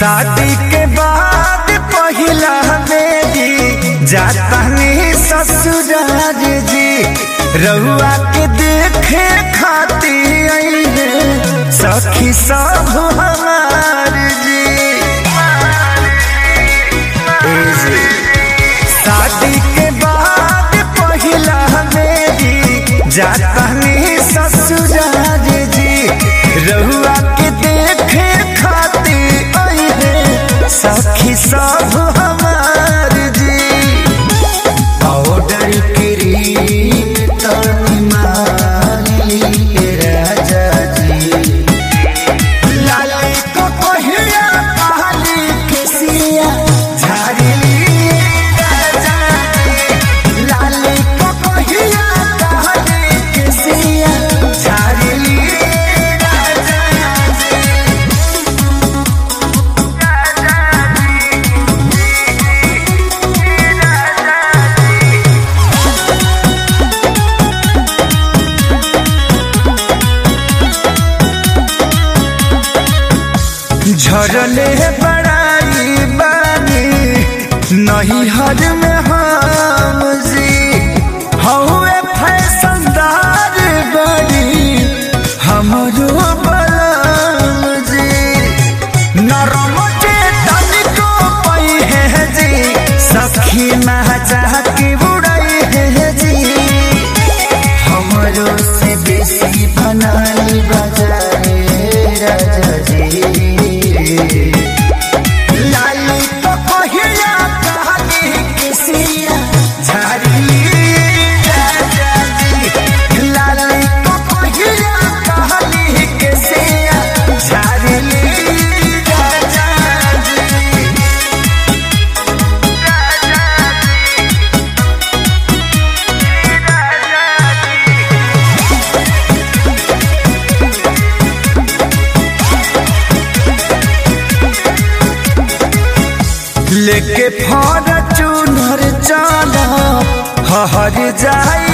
शादी के बाद पहिला बेदी जातानी ससुराल जी रहुआ के देखे खाती आइले सखी सब हमार जी ए जी। शादी के बाद पहिला बेदी जातानी ससुराल जी रहुआ के देखे खाती आइले सखी सब हमार जी पाउडर क्रीम तनी माली राजा जी लाली को पहिया काली केसिया झाड़ली राजा जी लाली को पहिया काली केसिया झाड़ली राजा जी झरले बड़ाई बानी नहीं हर में हम जी हौवे फैसनदार बड़ी हमरो बलम जी नरम के तनिको पई है जी सखी महचा की बुड़ई है जी हमरो से बेसी बनाली बजाए राजा जी लाली तो पहिया कहानी किसिया झाड़ी राजा जी लाली तो पहिया कहानी किसिया झाड़ी राजा जी लेके फॉर्चूनर चला हर जाई